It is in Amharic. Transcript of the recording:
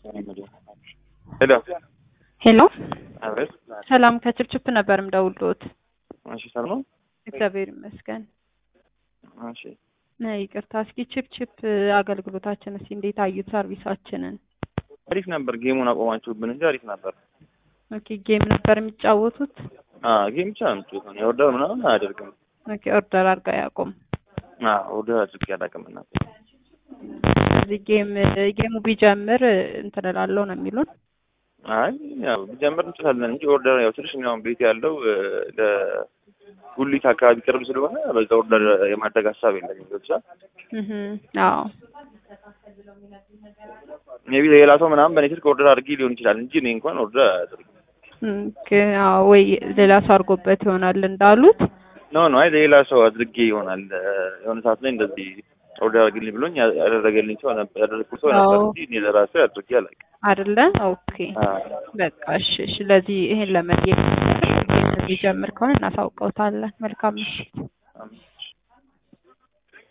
ሄሎ ሄሎ አቤት። ሰላም ከችፕችፕ ነበር ምደውልዎት። እሺ ሰላም ነው? እግዚአብሔር ይመስገን። እሺ ነ ይቅርታ፣ እስኪ ችፕችፕ አገልግሎታችን እስኪ እንዴት አዩት? ሰርቪሳችንን። አሪፍ ነበር። ጌሙን አቆማችሁብን እንጂ አሪፍ ነበር። ኦኬ ጌም ነበር የሚጫወቱት? አዎ ጌም ብቻ ነው የምትጫወተው። የኦርደር ምናምን አያደርግም። ኦኬ ኦርደር አድርጋ ያቆም። አዎ ኦርደር አድርጌ አላውቅም እና እዚህ ጌም ጌሙ ቢጀምር እንትን እላለሁ ነው የሚሉን። አይ ያው ቢጀምር እንችላለን እንጂ ኦርደር ያው ትንሽ እኛውን ቤት ያለው ለጉሊት አካባቢ ቅርብ ስለሆነ በዛ ኦርደር የማድረግ ሀሳብ የለኝም። ብቻ እህ አዎ ሜቢ ሌላ ሰው ምናምን በእኔ ስልክ ኦርደር አድርጌ ሊሆን ይችላል እንጂ እኔ እንኳን ኦርደር አያደርግም። ኦኬ አዎ ወይ ሌላ ሰው አድርጎበት ይሆናል እንዳሉት። ኖ ኖ አይ ሌላ ሰው አድርጌ ይሆናል የሆነ ሰዓት ላይ እንደዚህ ኦርደር አድርግልኝ ብሎኝ ያደረገልኝ ሰው ነበር ያደረግኩት ሰው ነበር አዎ። እንጂ እኔ ለራሴ አድርጌ አላውቅም። አይደለ? ኦኬ አዎ። በቃ እሺ። ስለዚህ ይሄን ለመጠየቅ ጌም ቢጀምር ከሆነ እናሳውቀውታለን። መልካም ምሽት።